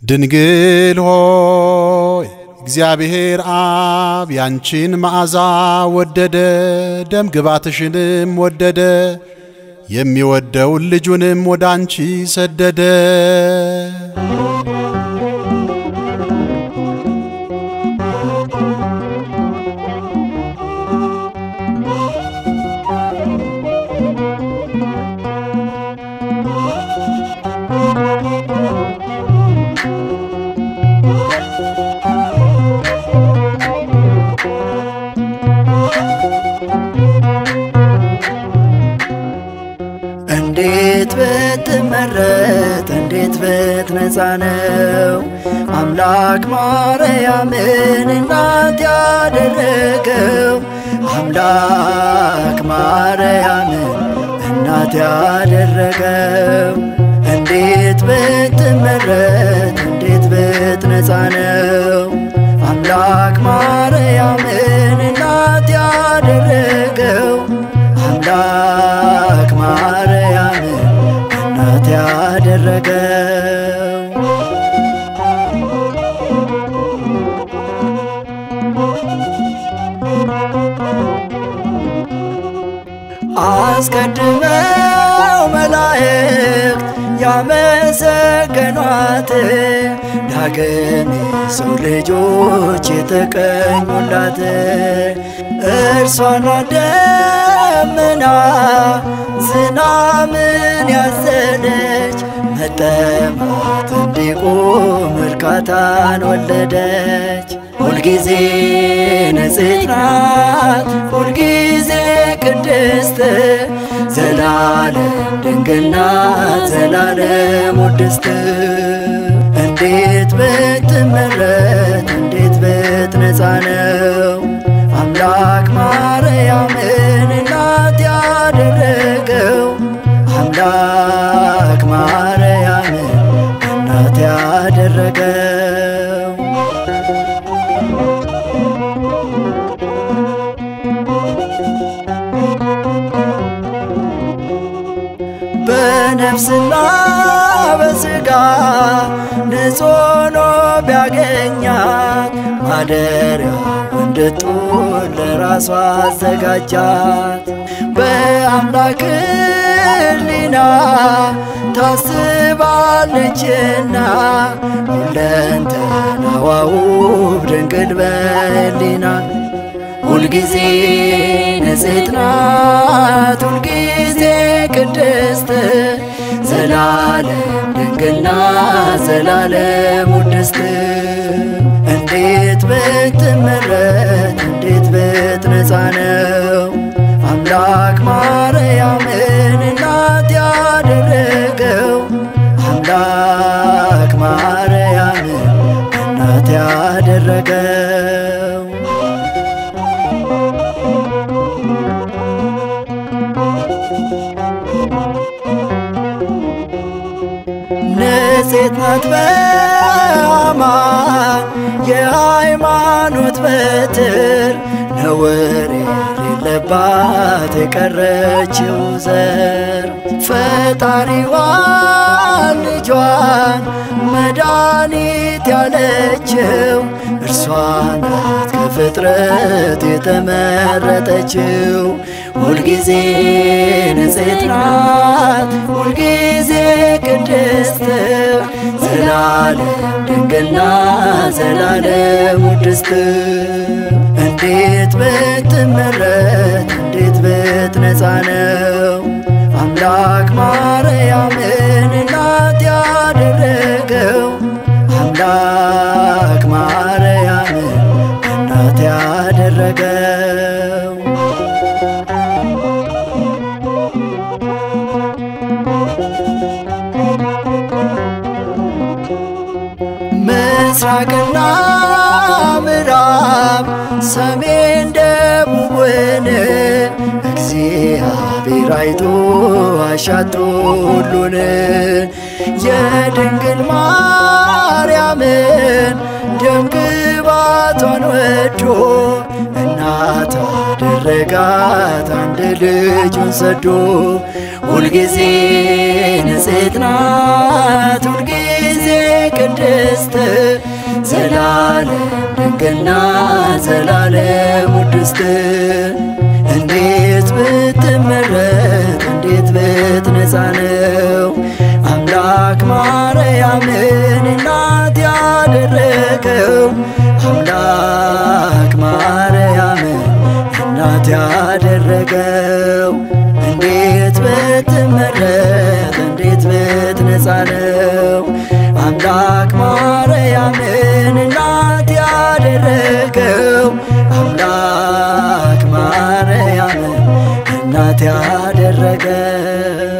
ድንግል ሆይ እግዚአብሔር አብ ያንቺን መዓዛ ወደደ፣ ደም ግባትሽንም ወደደ፣ የሚወደውን ልጁንም ወደ አንቺ ሰደደ። እንዴት ብትመረጥ እንዴት ብትነጻ ነው አምላክ ማርያምን እናት ያደረገው አምላክ ማርያምን እናት ያደረገው እንዴት ብትመረጥ እንዴት ብትነጻ ነው አምላክ ማርያምን እናት ያደረገው አምላክ ማርያምን እናት ያደረገው አስቀድመው መላእክት ያመሰገኗት ዳግም የሰው ልጆች የተቀኙላት እርሷና ደመና ዝናምን ያዘለች መጠማት እንዲቆም እርካታን ወለደች። ሁልጊዜ ንጽሕት ናት፣ ሁልጊዜ ቅድስት ዘላለም ድንግል ናት፣ ዘላለም ውድስት እንዴት ብትመረጥ እንዴት ብትነጻ ነው አምላክ ማርያምን እናት ያደረገው አምላክ ማርያምን እናት ያደረገው በነፍስና በሥጋ ንጹሕ ሆኖ ቢያገኛት ማደሪያ እንድትሆን ለራሷ አዘጋጃት። በአምላክ ሕሊና ታስባለችና ሁለንተናዋ ውብ ድንግል በሕሊና ሁልጊዜ ንጽሕት ናት፣ ሁልጊዜ ቅድስት ዘላለም ድንግል ናት፣ ዘላለም ውድስት እንዴት ብትመረጥ እንዴት ብትነጻ ነው አምላክ ማርያምን እናት ያደረገው አምላክ ማርያምን እናት ያደረገው ንጽሕት ናት በአማን የሃይማኖት በትር ነውር የሌለባት የቀረችው ዘር ፈጣሪዋን ልጇን መድኃኒት ያለችው እርሷ ናት ከፍጥረት የተመረጠችው ሁልጊዜ ንጽሕት ናት ሁልጊዜ ቅድስት ዘላለም ድንግል ናት ዘላለም ውድስት እንዴት ብትመረጥ እንዴት ብትነጻ ነው አምላክ ማርያምን እናት ያደረገው አምላክ ማርያምን እናት ያደረገው ምስራቅና ምዕራብ ሰሜን ደቡብን እግዚአብሔር አይቶ አሻቶ ሁሉን የድንግል ማርያምን ደምግባቷን ወዶ እናት አደረጋት አንድ ልጁን ሰዶ ሁልጊዜ ንጽሕት ናት ሁልጊዜ ቅድስት ዘላለም ድንግልና ዘላለም ውድስት እንዴት ብትመረጥ እንዴት ብትነጻ ነው አምላክ ማርያምን እናት ያደረገው አምላክ ማርያምን እናት ያደረገው እንዴት ብትመረጥ እንዴት ብትነጻ ነው አምላክ ማርያምን እናት ያደረገው አምላክ ማርያምን እናት ያደረገው